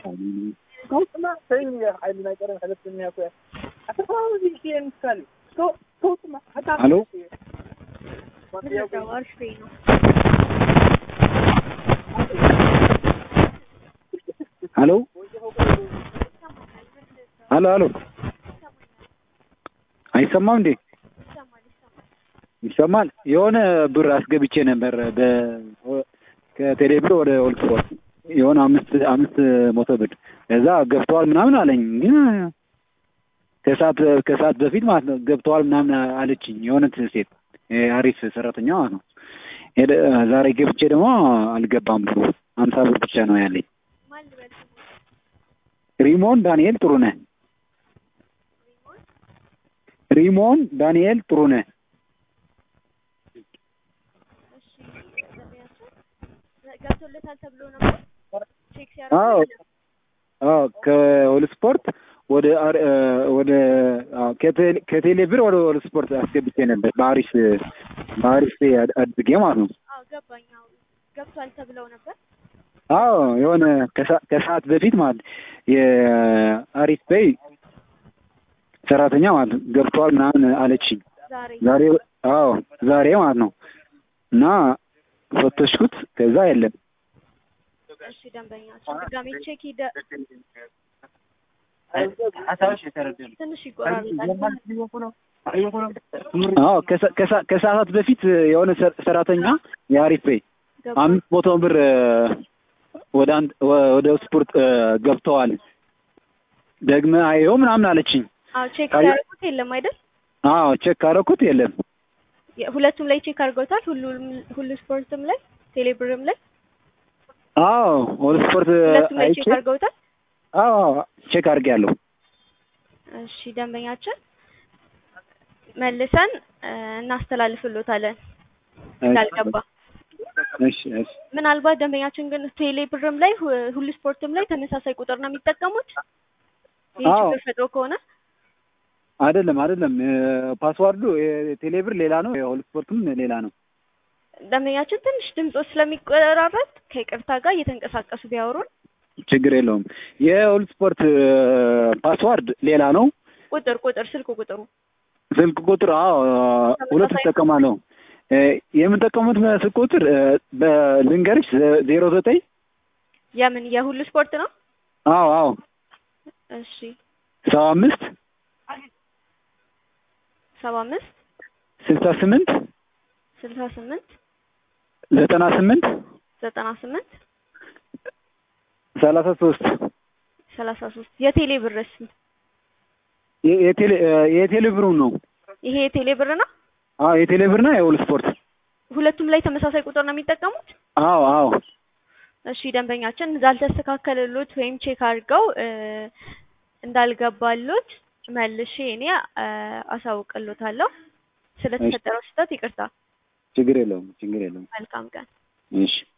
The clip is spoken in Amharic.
ሄሎ ሄሎ ሄሎ ሄሎ አይሰማም እንዴ? ይሰማል። የሆነ ብር አስገብቼ ነበር በ ከቴሌ ብር ወደ ኦልድ ስፖርት የሆነ አምስት አምስት መቶ ብር ከዛ ገብተዋል ምናምን አለኝ። ግን ከሰዓት ከሰዓት በፊት ማለት ነው ገብተዋል ምናምን አለችኝ የሆነች ሴት አሪፍ ሰራተኛ ማለት ነው። ሄደ ዛሬ ገብቼ ደግሞ አልገባም ብሩ ሀምሳ ብር ብቻ ነው ያለኝ። ሪሞን ዳንኤል ጥሩነህ ሪሞን ዳንኤል ጥሩነህ ገብቶለታል ተብሎ ነበር ቼክ አዎ ሲያደርጉ አዎ ከኦል ስፖርት ወደ አር- ወደ አዎ ከቴሌ- ከቴሌ ብር ወደ ኦል ስፖርት አስገብቼ ነበር በአሪፍ በአሪፍ አድ- አድርጌ ማለት ነው። አዎ ገባኝ አዎ ገብቷል ተብለው ነበር አዎ የሆነ ከሰ- ከሰዓት በፊት ማለት የአሪፍ በይ ሰራተኛ ማለት ነው ገብተዋል ምናምን አለችኝ። ዛሬ ዛሬ አዎ ዛሬ ማለት ነው እና ፈተሽኩት ከዛ የለም። እሺ ደንበኛችን ድጋሜ ቼክ ሂደ ትንሽ ይቆራርጣል አዎ ከሰ- ከሰ- ከሰዓታት በፊት የሆነ ሰ- ሰራተኛ የአሪፍ በይ ገባ አምስት መቶ ብር ወደ አንድ ወ- ወደ ስፖርት ገብተዋል ደግመ አየው ምናምን አለችኝ። አዎ ቼክ አይ- ሲያደርጉት የለም አይደል አዎ ቼክ ካረኩት የለም። የ- ሁለቱም ላይ ቼክ አድርገውታል ሁሉም ሁሉ ስፖርትም ላይ ቴሌብርም ላይ አዎ ወደ ስፖርት ሁለቱም ላይ አይቼ ቼክ አድርገውታል አዎ ቼክ አድርጌያለሁ። እሺ ደንበኛችን መልሰን እ፣ እናስተላልፍሎታለን እንዳልገባ እሺ እሺ ምናልባት ደንበኛችን ግን ቴሌ ብርም ላይ ሁ- ሁሉ ስፖርትም ላይ ተመሳሳይ ቁጥር ነው የሚጠቀሙት ይህ አዎ። ችግር ፈጥሮ ከሆነ አይደለም አይደለም ፓስዋርዱ የቴሌብር ሌላ ነው፣ የሆል ስፖርትም ሌላ ነው። ደንበኛችን ትንሽ ድምጾ ስለሚቆራረጥ ከይቅርታ ጋር እየተንቀሳቀሱ ቢያወሩን ችግር የለውም። የሆል ስፖርት ፓስዋርድ ሌላ ነው። ቁጥር ቁጥር ስልክ ቁጥሩ ስልክ ቁጥር አዎ ሁለት እጠቀማለሁ። እ፣ የምጠቀሙት ስልክ ቁጥር እ፣ በልንገርሽ ዜሮ ዘጠኝ የምን የሁሉ ስፖርት ነው አዎ አዎ እሺ ሰባ አምስት ሰባ አምስት ስልሳ ስምንት ስልሳ ስምንት ዘጠና ስምንት ዘጠና ስምንት ሰላሳ ሶስት ሰላሳ ሶስት የቴሌ ብርስ የ- የቴሌ እ፣ የቴሌ ብሩ ነው። ይሄ የቴሌ ብር ነው አዎ የቴሌ ብርና የሆል ስፖርት ሁለቱም ላይ ተመሳሳይ ቁጥር ነው የሚጠቀሙት አዎ አዎ እሺ ደንበኛችን እንዳልተስተካከለሎት ወይም ቼክ አድርገው እ፣ እንዳልገባሎት መልሼ እኔ እ፣ አሳውቅሎታለሁ ስለተፈጠረው ስህተት ይቅርታ ችግር የለውም ችግር የለውም። መልካም ቀን እሺ